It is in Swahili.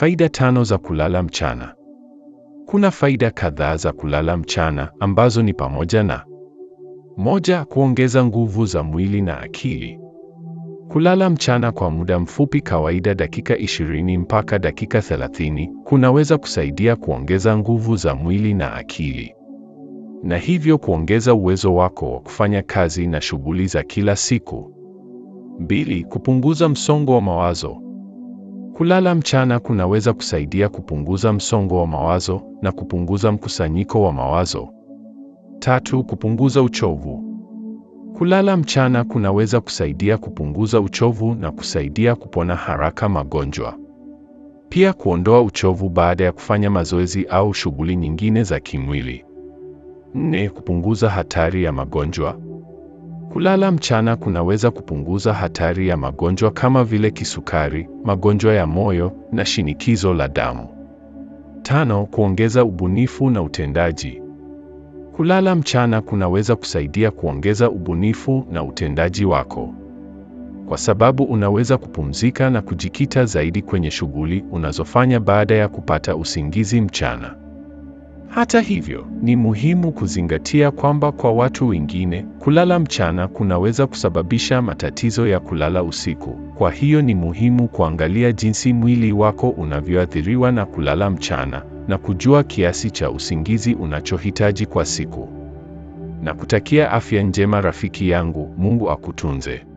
Faida tano za kulala mchana. Kuna faida kadhaa za kulala mchana ambazo ni pamoja na moja, kuongeza nguvu za mwili na akili. Kulala mchana kwa muda mfupi, kawaida dakika 20 mpaka dakika 30, kunaweza kusaidia kuongeza nguvu za mwili na akili, na hivyo kuongeza uwezo wako wa kufanya kazi na shughuli za kila siku. Mbili, kupunguza msongo wa mawazo. Kulala mchana kunaweza kusaidia kupunguza msongo wa mawazo na kupunguza mkusanyiko wa mawazo. Tatu, kupunguza uchovu. Kulala mchana kunaweza kusaidia kupunguza uchovu na kusaidia kupona haraka magonjwa. Pia kuondoa uchovu baada ya kufanya mazoezi au shughuli nyingine za kimwili. Nne, kupunguza hatari ya magonjwa. Kulala mchana kunaweza kupunguza hatari ya magonjwa kama vile kisukari, magonjwa ya moyo na shinikizo la damu. Tano, kuongeza ubunifu na utendaji. Kulala mchana kunaweza kusaidia kuongeza ubunifu na utendaji wako, kwa sababu unaweza kupumzika na kujikita zaidi kwenye shughuli unazofanya baada ya kupata usingizi mchana. Hata hivyo, ni muhimu kuzingatia kwamba kwa watu wengine, kulala mchana kunaweza kusababisha matatizo ya kulala usiku. Kwa hiyo ni muhimu kuangalia jinsi mwili wako unavyoathiriwa na kulala mchana na kujua kiasi cha usingizi unachohitaji kwa siku. Na kutakia afya njema rafiki yangu, Mungu akutunze.